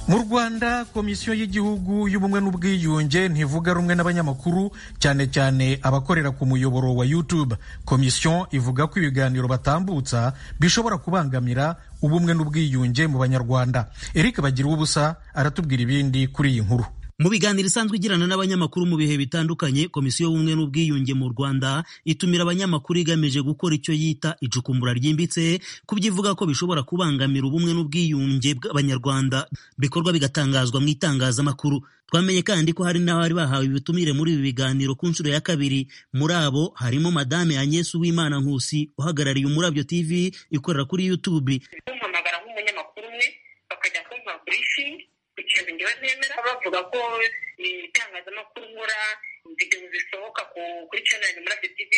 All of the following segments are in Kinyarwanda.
mu rwanda komisiyo y'igihugu y'ubumwe n'ubwiyunge ntivuga rumwe n'abanyamakuru cyane cyane abakorera ku muyoboro wa youtube komisiyo ivuga ko ibiganiro batambutsa bishobora kubangamira ubumwe n'ubwiyunge mu banyarwanda eric bagira ubusa aratubwira ibindi kuri iyi nkuru mu biganiro isanzwe igirana n'abanyamakuru mu bihe bitandukanye komisiyo y'ubumwe n'ubwiyunge mu rwanda itumira abanyamakuru igamije gukora icyo yita icukumbura ryimbitse ku byo ivuga ko bishobora kubangamira ubumwe n'ubwiyunge bw'abanyarwanda bikorwa bigatangazwa mu itangazamakuru twamenye kandi ko hari n'abari bahawe ibitumire muri ibi biganiro ku nshuro ya kabiri muri abo harimo madame agnes uwimana nkusi uhagarariye umurabyo tv ikorera kuri youtube bampamagara nk'umunyamakuru umwe bakajya kumva burifingi ikintu ngewe nemera bavuga ko itangazamakuru nkora videwo zisohoka kuri chanel murabyo tv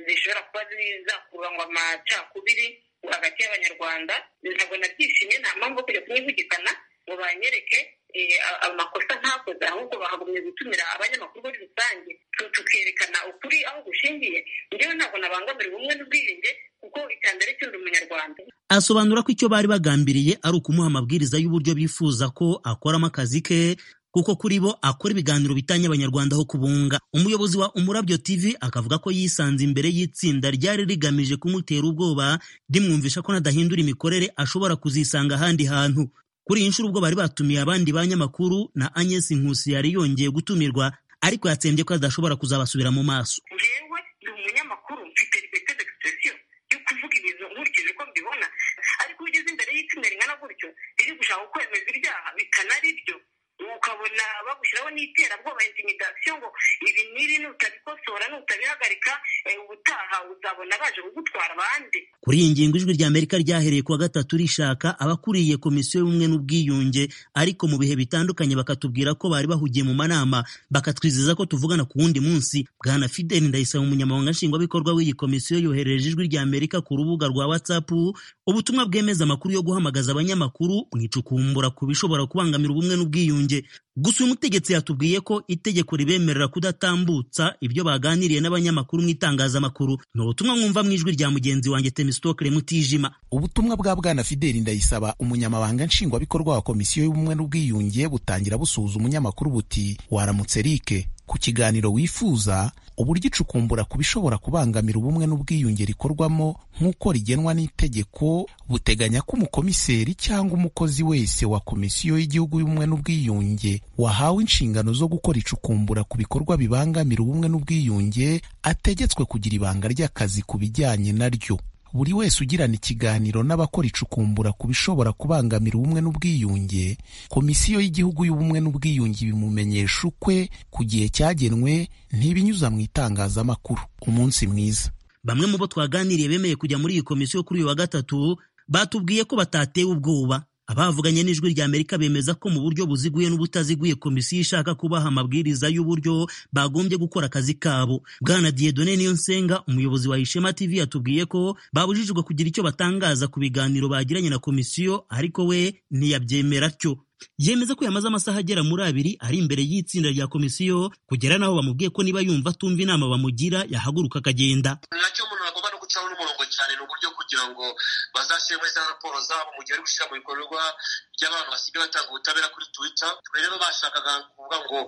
zishobora kuba zakurangwa amacakubiri hagati y'abanyarwanda ntabwo nabyishimye nta mpamvu yo kujya kunyivugikana ngo banyereke amakosa ntakoze ahubwo bahagumye gutumira abanyamakuru muri rusange tukerekana ukuri aho gushingiye ngewe ntabwo nabangamira ubumwe n'ubwiyunge kuko iterambere cy'undi munyarwanda asobanura ko icyo bari bagambiriye ari ukumuha amabwiriza y'uburyo bifuza ko akoramo akazi ke kuko kuri bo akora ibiganiro bitanye abanyarwanda aho kubunga umuyobozi wa umurabyo tv akavuga ko yisanze imbere y'itsinda ryari rigamije kumutera ubwoba rimwumvisha ko nadahindura imikorere ashobora kuzisanga ahandi hantu kuri iyi nshuro ubwo bari batumiye abandi banyamakuru na agnes nkusi yari yongeye gutumirwa ariko yatsembye ko adashobora kuzabasubira mu maso ngewe ni umunyamakuru mfite liberite d'expression yo kuvuga ibintu nkurikije uko mbibona ariko iyo ugeze imbere y'itsinda ringana gutyo riri gushaka kwemeza ibyaha bikanari byo ukabona bagushyiraho n'iterabwoba intimidasiyo ngo ibi n'ibi nutabikosora nutabihagarika ubutaha uzabona baje kugutwara abandi kuri iyi ngingo ijwi rya amerika ryahereye kuwa gatatu rishaka abakuriye komisiyo y'ubumwe n'ubwiyunge ariko mu bihe bitandukanye bakatubwira ko bari bahugiye mu manama bakatwizeza ko tuvugana ku wundi munsi bwana fideli ndayisaba umunyamabanga nshingwabikorwa w'iyi komisiyo yohereje ijwi rya amerika ku rubuga rwa whatsapp ubutumwa bwemeza amakuru yo guhamagaza abanyamakuru mu icukumbura ku bishobora kubangamira ubumwe n'ubwiyunge gusa uyu mutegetsi yatubwiye ko itegeko ribemerera kudatambutsa ibyo baganiriye n'abanyamakuru mu itangazamakuru ni ubutumwa mwumva mu ijwi rya mugenzi wanjye temisitokire mutijima ubutumwa bwa bwana fideli ndayisaba umunyamabanga nshingwabikorwa wa komisiyo y'ubumwe n'ubwiyunge butangira busuhuza umunyamakuru buti waramutse rike ku kiganiro wifuza uburyo icukumbura ku bishobora kubangamira ubumwe n'ubwiyunge rikorwamo nk'uko rigenwa n'itegeko buteganya ko umukomiseri cyangwa umukozi wese wa komisiyo y'igihugu y'ubumwe n'ubwiyunge wahawe inshingano zo gukora icukumbura ku bikorwa bibangamira ubumwe n'ubwiyunge ategetswe kugira ibanga ry'akazi ku bijyanye naryo buri wese ugirana ikiganiro n'abakora icukumbura ku bishobora kubangamira ubumwe n'ubwiyunge komisiyo y'igihugu y'ubumwe n'ubwiyunge ibimumenyesha ukwe ku gihe cyagenwe ntibinyuza mu itangazamakuru umunsi mwiza bamwe mu bo twaganiriye bemeye kujya muri iyi komisiyo kuri uyu wa gatatu batubwiye ko batatewe ubwoba abavuganye n'ijwi rya amerika bemeza ko mu buryo buziguye n'ubutaziguye komisiyo ishaka kubaha amabwiriza y'uburyo bagombye gukora akazi kabo bwana diyedone niyo nsenga umuyobozi wa ishema tv yatubwiye ko babujijwe kugira icyo batangaza ku biganiro bagiranye na komisiyo ariko we ntiyabyemera atyo yemeza ko yamaze amasaha agera muri abiri ari imbere y'itsinda rya komisiyo kugera n'aho bamubwiye ko niba yumva atumva inama bamugira yahaguruka akagenda gucaho n'umurongo cyane ni uburyo kugira ngo bazashyire muri za raporo zabo mu gihe bari gushyira mu bikorwa by'abantu basigaye batanga ubutabera kuri twita twe rero bashakaga kuvuga ngo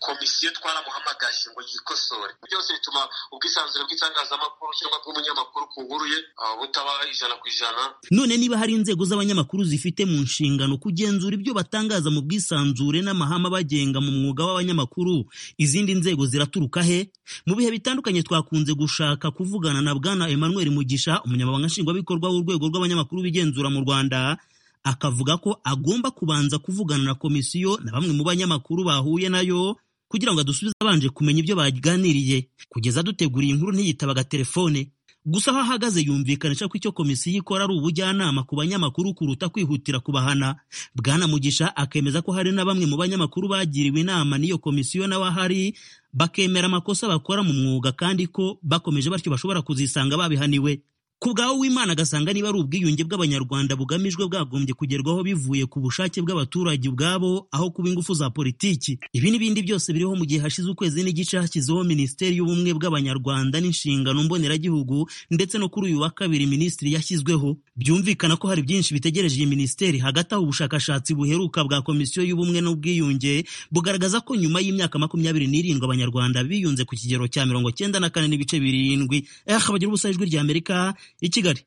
komisiyo twaramuhamagaje ngo yikosore byose bituma ubwisanzure bw'itangazamakuru cyangwa bw'umunyamakuru ku nkuru ye butaba ijana ku ijana none niba hari inzego z'abanyamakuru zifite mu nshingano kugenzura ibyo batangaza mu bwisanzure n'amahame abagenga mu mwuga w'abanyamakuru izindi nzego ziraturuka he mu bihe bitandukanye twakunze gushaka kuvugana na bwana emmanuel mugisha umunyamabanga nshingwabikorwa w'urwego rw'abanyamakuru bigenzura mu rwanda akavuga ko agomba kubanza kuvugana na komisiyo na bamwe mu banyamakuru bahuye nayo kugira ngo adusubize abanje kumenya ibyo baganiriye kugeza duteguriye inkuru ntiyitabaga telefone gusa aho ahagaze yumvikanisha ko icyo komisiyo ikora ari ubujyanama ku banyamakuru kuruta kwihutira kubahana bwana mugisha akemeza ko hari na bamwe mu banyamakuru bagiriwe inama n'iyo komisiyo nawe ahari bakemera amakosa bakora mu mwuga kandi ko bakomeje batyo bashobora kuzisanga babihaniwe ku bwawe w'imana agasanga niba ari ubwiyunge bw'abanyarwanda bugamijwe bwagombye kugerwaho bivuye ku bushake bw'abaturage ubwabo aho kuba ingufu za politiki ibi n'ibindi byose biriho mu gihe hashize ukwezi n'igice hashyizeho minisiteri y'ubumwe bw'abanyarwanda n'inshingano mboneragihugu ndetse no kuri uyu wa kabiri minisitiri yashyizweho byumvikana ko hari byinshi bitegereje iyi minisiteri hagati aho ubushakashatsi buheruka bwa komisiyo y'ubumwe n'ubwiyunge bugaragaza ko nyuma y'imyaka makumyabiri n'irindwi abanyarwanda biyunze ku kigero cya mirongo cyenda na kane n'ibice birindwi eh bagira ubusa ijwi ry'amerika i kigali